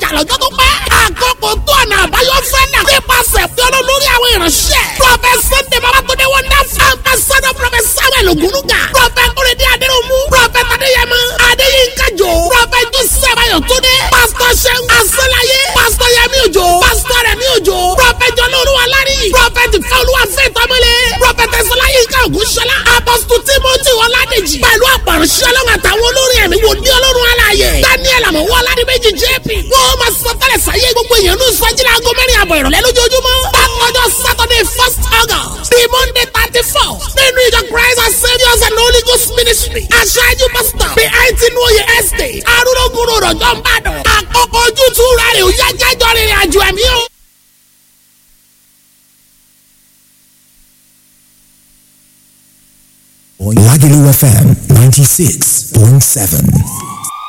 ìjà lọ́jọ́ tó pẹ́. àkókò tó ọ̀nà àbáyọ fẹ́ náà. nípasẹ̀ fi ọlọ́ lórí àwọn ìránṣẹ́. prọfẹ̀t sunday babatunde wonderful. ambassador prọfẹ̀t samuel ogunuga. prọfẹ̀t kúrẹ́dé adéròmù. prọfẹ̀t adéyẹmọ. adéyínká jò. prọfẹ̀t joseph ayọ̀túndé. pásítọ̀ sẹ́gun asọ́láyé. pásítọ̀ yẹmí òjò. pásítọ̀ rẹ̀mí òjò. prọfẹ̀t jọlọ́ọ̀lùwà lárí. prọfẹ̀t fẹ́olúwa fẹ́ tọ́mọlé. prọfẹ̀t ẹ̀sọ́láyínká ògúnṣọlá. apọ́sítù timothy ọládèjì. pẹ̀lú àpàrọ̀ṣẹ́ ọlọ́run àtàwọn olórin ẹ̀mí wò ní ọlọ́run aláàyè. daniel àmọ̀wọ́ aládìméjì jp. wọ́n máa sọ tẹ́lẹ̀ sáyé gbogbo èèyàn ní ìsọjílẹ̀ aago mẹ́rin àbọ̀ ìrọ̀lẹ́ lójoojúmọ́. bákanjọ́ saturday first august the monday thirty four nínú ìjọ christ and saviours and holy ghost ministry. aṣáájú pastor the eighteen oye estate arúgbó rọ̀jọ́ ń bàdàn. àkókò ojútùú rẹ̀ ò yá jájọ́ rìnrìn àjò ẹ̀mí o. Lagelu FM 96.7.